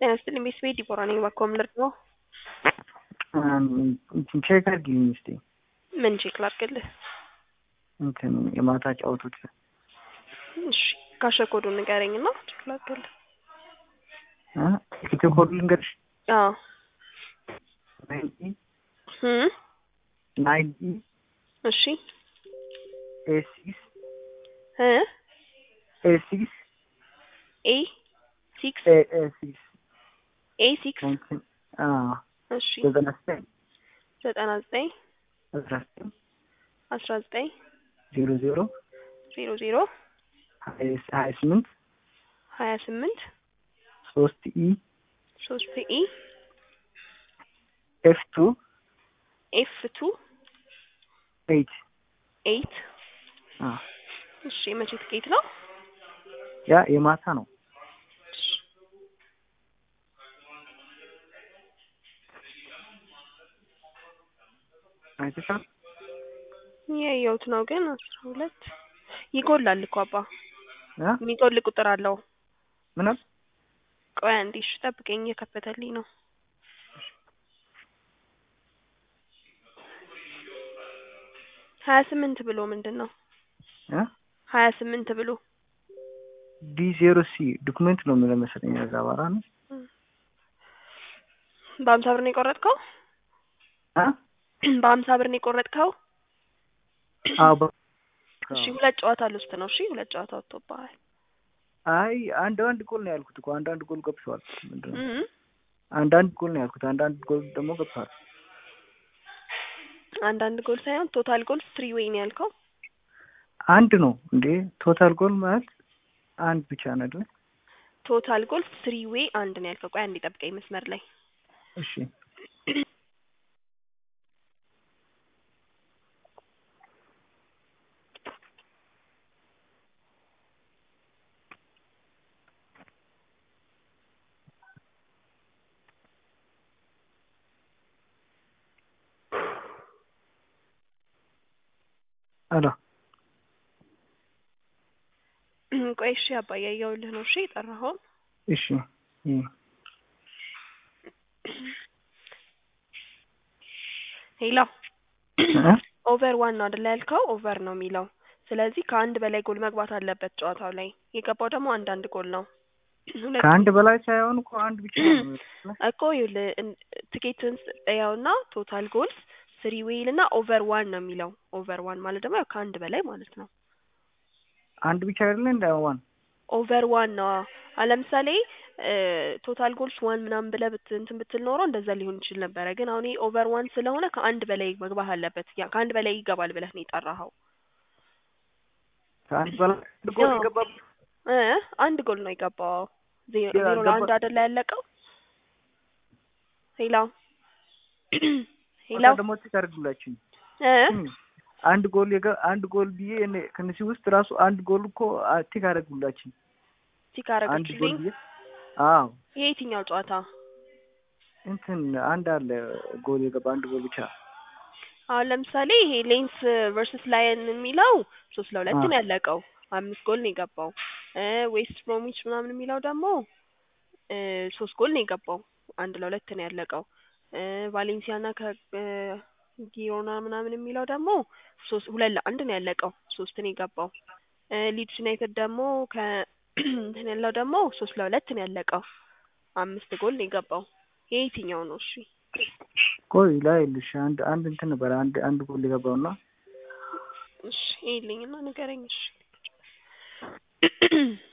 ጤና ይስጥልኝ ቤተሰቤ ዲቦራ ነኝ። እባክዎ ምን ልርዳዎ? እንትን ቼክ አድርጊልኝ እስኪ ምን ቼክ ላድርግልህ? እንትን የማታ ጫወቶች እሺ ካሸር ኮዱን ንገረኝ እና ቼክ ላድርግልህ። ኢትዮ ኮድ ልንገርሽ አዎ ናይንቲ እም ናይንቲ እሺ ኤ ሲክስ እ ኤ ሲክስ ኤ ሲክስ ኤ ኤ ሲክስ ኤ ሲክስ ናይንቲን አዎ እሺ ዘጠና ዘጠኝ ዘጠና ዘጠኝ አስራ ዘጠኝ አስራ ዘጠኝ ዜሮ ዜሮ ዜሮ ዜሮ ሀያ ስምንት ሀያ ስምንት ሶስት ኢ ሶስት ኢ ኤፍ ቱ ኤፍ ቱ ኤይት ኤይት እሺ የመቼ ትኬት ነው? ያ የማታ ነው። እሺ አይተሻል? ያየሁት ነው ግን አስራ ሁለት ይጎላል እኮ አባ እ የሚጎል ቁጥር አለው። ምንም ቆይ አንዴ እሺ ጠብቀኝ እየከፈተልኝ ነው። ሀያ ስምንት ብሎ ምንድን ነው? እ ሀያ ስምንት ብሎ ዲ ዜሮ ሲ ዶክመንት ነው የሚለው መሰለኝ እዛ ባራ ነው በሀምሳ ብር ነው የቆረጥከው? እ በሀምሳ ብር ነው የቆረጥከው? አዎ በ- እሺ ሁለት ጨዋታ ልውስጥ ነው። እሺ ሁለት ጨዋታ ወጥቶብሃል። አይ አንድ አንድ ጎል ነው ያልኩት እኮ አንድ አንድ ጎል ገብተዋል። ምንድን ነው እም አንድ አንድ ጎል ነው ያልኩት አንድ አንድ ጎል ደግሞ ገብተዋል። አንዳንድ ጎል ሳይሆን ቶታል ጎል ትሪ ዌይ ነው ያልከው። አንድ ነው እንዴ ቶታል ጎል ማለት አንድ ብቻ ነው አይደል? ቶታል ጎል ትሪ ዌይ አንድ ነው ያልከው። ቆይ አንዴ ጠብቀኝ መስመር ላይ እሺ አሎ ቆይ እሺ አባ እያየሁልህ ነው። እሺ የጠራኸው እሺ እ ሄሎ እ ኦቨር ዋን ነው አይደል ያልከው? ኦቨር ነው የሚለው። ስለዚህ ከአንድ በላይ ጎል መግባት አለበት ጨዋታው ላይ። የገባው ደግሞ አንድ አንድ ጎል ነው። ሁለት ከአንድ በላይ ሳይሆን እኮ አንድ ብቻ ነው። እኮ ይኸውልህ እን- ትኬትን ያውና ቶታል ጎልስ ስሪ ዌይል እና ኦቨር ዋን ነው የሚለው። ኦቨር ዋን ማለት ደግሞ ያው ከአንድ በላይ ማለት ነው። አንድ ብቻ አይደለ እንደ ዋን ኦቨር ዋን ነው። አሁን ለምሳሌ ቶታል ጎልስ ዋን ምናምን ብለህ ብት እንትን ብትል ኖሮ እንደዛ ሊሆን ይችል ነበረ። ግን አሁን ይሄ ኦቨር ዋን ስለሆነ ከአንድ በላይ መግባት አለበት። ያ ከአንድ በላይ ይገባል ብለህ ነው የጠራኸው። ከአንድ በላይ አንድ ጎል አዎ። የገባበት እ አንድ ጎል ነው የገባው። ዜሮ ያ ዜሮ ገባ- ለአንድ አይደለ ያለቀው። ሄላ ሄላ ቦታ ደግሞ ቼክ አድርጉላችሁ እ አንድ ጎል የገ አንድ ጎል ብዬ እኔ ከነዚህ ውስጥ ራሱ አንድ ጎል እኮ አ- ቲክ አደረጉላችሁ ቲክ አንድ ጎል አደረገችልኝ። ብዬ አዎ ይሄ የትኛው ጨዋታ? እንትን አንድ አለ ጎል የገባ አንድ ጎል ብቻ አሁን ለምሳሌ ይሄ ሌንስ ቨርሰስ ላየን የሚለው ሶስት ለሁለት አዎ። ነው ያለቀው። አምስት ጎል ነው የገባው። እ ዌስት ብሮሚች ምናምን የሚለው ደግሞ እ ሶስት ጎል ነው የገባው። አንድ ለሁለት ነው ያለቀው። እ ቫሌንሲያና ከጊሮና ምናምን የሚለው ደግሞ ሶስት ሁለት ለአንድ ነው ያለቀው። ሶስት ነው የገባው። እ ሊድስ ዩናይትድ ደግሞ ከ እንትን ያለው ደግሞ ሶስት ለሁለት ነው ያለቀው። አምስት ጎል ነው የገባው። ይሄ የትኛው ነው? እሺ ቆይ ላይ ልሽ አንድ አንድ እንትን ነበር አንድ አንድ ጎል የገባውና እሺ ይልኝና ንገረኝ። እሺ